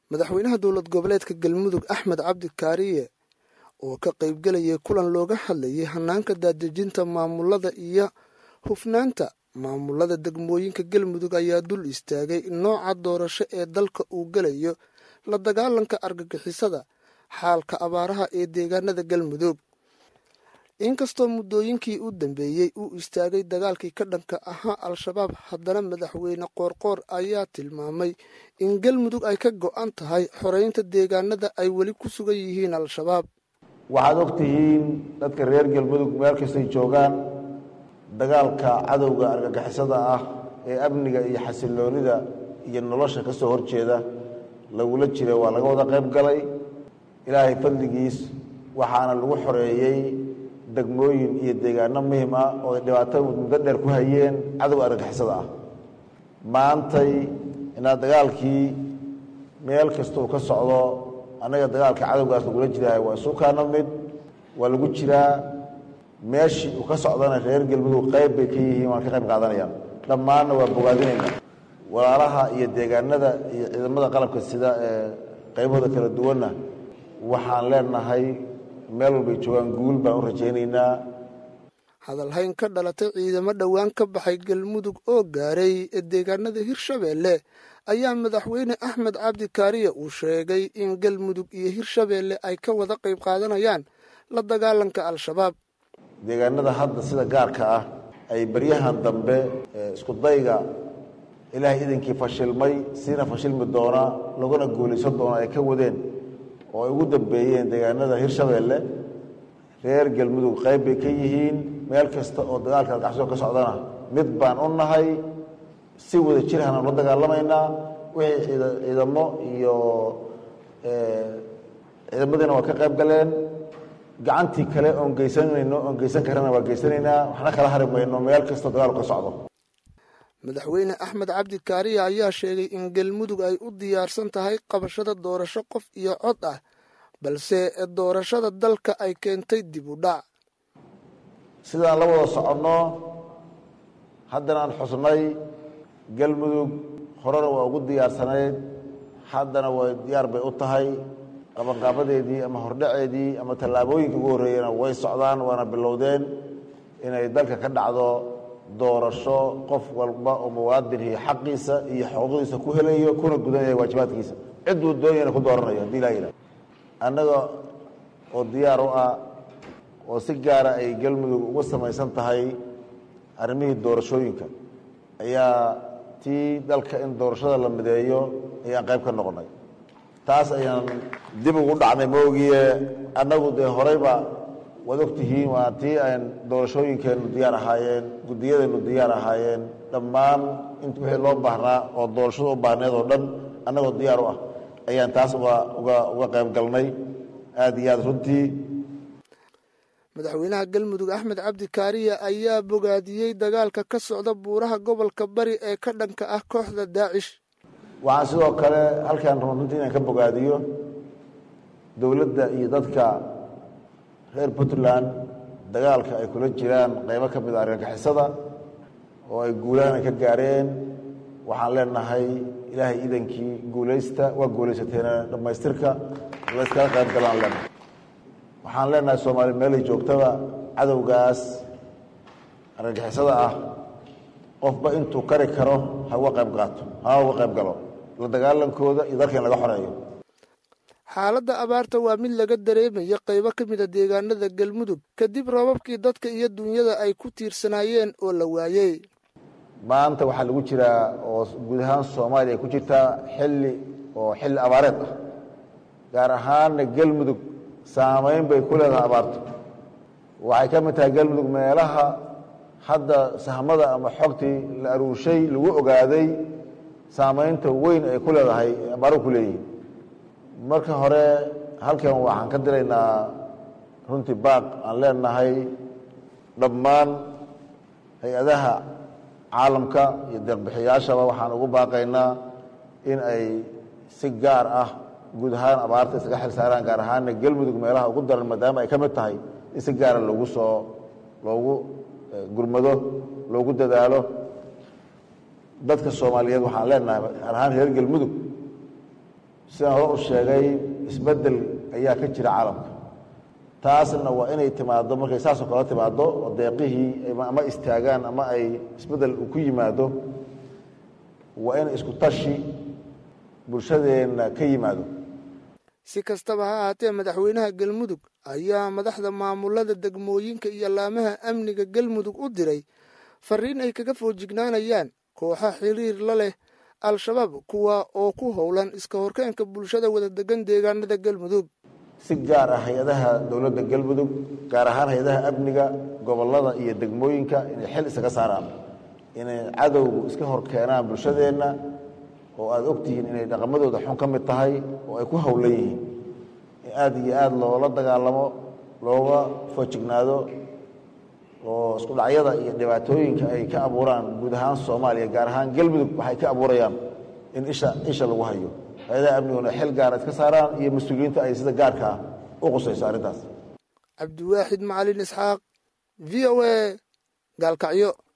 madaxweynaha dowlad goboleedka galmudug axmed cabdi kaariye oo ka qaybgelayay kulan looga hadlayay hanaanka daadejinta maamulada iyo hufnaanta maamulada degmooyinka galmudug ayaa dul istaagay nooca doorasho ee dalka uu gelayo la dagaalanka argagixisada xaalka abaaraha ee deegaanada galmudug inkastoo muddooyinkii u dambeeyey uu istaagay dagaalkii ka dhanka ahaa al-shabaab haddana madaxweyne qoorqoor ayaa tilmaamay in galmudug ay ka go-an tahay xoreynta deegaanada ay weli ku sugan yihiin al-shabaab waxaad og tihiin dadka reer galmudug meel kastay joogaan dagaalka cadowga argagixisada ah ee amniga iyo xasiloonida iyo nolosha ka soo horjeeda lagula jira waa laga wada qayb galay ilaahay fadligiis waxaana lagu xoreeyey degmooyin iyo deegaano muhim ah oo ay dhibaato muddo dheer ku hayeen cadowga argagixisada ah maantay inaad dagaalkii meel kasta uu ka socdo annaga dagaalka cadowgaas lagula jiraayo waa isu kaana mid waa lagu jiraa meeshii uu ka socdana reer galmudug qayb bay ka yihiin waan ka qayb qaadanayaan dhammaanna waa bogaadinayna walaalaha iyo deegaanada iyo ciidamada qalabka sida ee qaybahooda kala duwanna waxaan leenahay meel walbay joogaan guul baan u rajaynaynaa hadalhayn ka dhalatay ciidamo dhowaan ka baxay galmudug oo gaaray deegaanada hirshabeelle ayaa madaxweyne axmed cabdi kaariye uu sheegay in galmudug iyo hirshabeelle ay ka wada qayb qaadanayaan la dagaalanka al-shabaab deegaanada hadda sida gaarka ah ay baryahan dambe isku dayga ilaahay idinkii fashilmay siina fashilmi doona laguna guulaysan doona ay ka wadeen oo ay ugu dambeeyeen deegaanada hirshabeelle reer galmudug qayb bay ka yihiin meel kasta oo dagaalka argagixisoo ka socdana mid baan u nahay si wada jirhana la dagaalamaynaa wixii ciidamo iyo ciidamadiina waa ka qayb galeen gacantii kale oon geysanayno oon geysan karana waa geysanaynaa waxna kala hari mayno meel kastoo dagaalku ka socdo madaxweyne axmed cabdi kaariya ayaa sheegay in galmudug ay u diyaarsan tahay qabashada doorasho qof iyo cod ah balse doorashada dalka ay keentay dib u dhac sidaan la wada soconno haddana aan xusnay galmudug horena waa ugu diyaarsanayd haddana way diyaar bay u tahay qabanqaabadeedii ama hordhaceedii ama tallaabooyinka ugu horreeyena way socdaan waana bilowdeen inay dalka ka dhacdo doorasho qof walba oo muwaadinhi xaqiisa iyo xuquuqdiisa ku helayo kuna gudanaya waajibaadkiisa cidduu doonayana ku dooranayo hadii laa yidhah annaga oo diyaar u ah oo si gaara ay galmudug uga samaysan tahay arrimihii doorashooyinka ayaa tii dalka in doorashada la mideeyo ayaan qayb ka noqonay taas ayaan dib ugu dhacnay maogiye annagu dee horeyba waad og tihiin waa tii aan doorashooyinkeennu diyaar ahaayeen guddiyadeennu diyaar ahaayeen dhammaan int wixii loo baahnaa oo doorashada u baahneed oo dhan annagoo diyaar u ah ayaan taas uga uga uga qayb galnay aada iyo aada runtii madaxweynaha galmudug axmed cabdi kaariya ayaa bogaadiyey dagaalka ka socda buuraha gobolka bari ee ka dhanka ah kooxda daacish waxaan sidoo kale halkaan raba runtii inaan ka bogaadiyo dowladda iyo dadka reer puntland dagaalka ay kula jiraan qaybo ka mid a argagixisada oo ay guulaana ka gaareen waxaan leenahay ilaahay idankii guulaysta waa guulaysateena dhammaystirka layskala qayb galaan leenahay waxaan leenahay soomaali meelay joogtaba cadowgaas argagixisada ah qofba intuu kari karo ha uga qayb qaato ha uga qayb galo la dagaalankooda iyo dalka in laga xoreeyo xaaladda abaarta waa mid laga dareemaya qaybo ka mid a deegaanada galmudug kadib roobabkii dadka iyo dunyada ay ku tiirsanaayeen oo la waayey maanta waxaa lagu jiraa oo guud ahaan soomaaliya ay ku jirtaa xilli oo xilli abaareed ah gaar ahaanna galmudug saamayn bay ku leedahay abaartu waxay ka mid tahay galmudug meelaha hadda sahmada ama xogtii la aruurshay lagu ogaaday saamaynta weyn ay ku leedahay abaaruhu ku leeyihiin marka hore halkan waxaan ka diraynaa runtii baaq aan leenahay dhammaan hay-adaha caalamka iyo deeqbixiyaashaba waxaan ugu baaqaynaa in ay si gaar ah guud ahaan abaarta iskaga xil saaraan gaar ahaanna galmudug meelaha ugu daran maadaama ay ka mid tahay in si gaara loogu soo loogu gurmado loogu dadaalo dadka soomaaliyeed waxaan leenahay gaar ahaan reer galmudug sidaan hore u sheegay isbeddel ayaa ka jira caalamka taasna waa inay timaaddo markay saasoo kale timaaddo oo deeqihii ama istaagaan ama ay isbeddel uu ku yimaado waa in isku tashi bulshadeenna ka yimaado si kastaba ha ahaatee madaxweynaha galmudug ayaa madaxda maamulada degmooyinka iyo laamaha amniga galmudug u diray fariin ay kaga foojignaanayaan kooxa xiriir la leh al-shabaab kuwa oo ku howlan iska horkeenka bulshada wada degan deegaanada galmudug si gaar ah hay-adaha dowladda galmudug gaar ahaan hay-adaha amniga gobollada iyo degmooyinka inay xil isaga saaraan inay cadowgu iska hor keenaan bulshadeenna oo aada ogtihiin inay dhaqamadooda xun ka mid tahay oo ay ku howlan yihiin in aada iyo aada loola dagaalamo looga foojignaado oo isku dhacyada iyo dhibaatooyinka ay ka abuuraan guud ahaan soomaaliya gaar ahaan galmudug waxay ka abuurayaan in isha isha lagu hayo hay-adaha amniguna xil gaara iska saaraan iyo mas-uuliyiinta ay sida gaarka ah u qusayso arrintaas cabdiwaaxid macalin isxaaq v o a gaalkacyo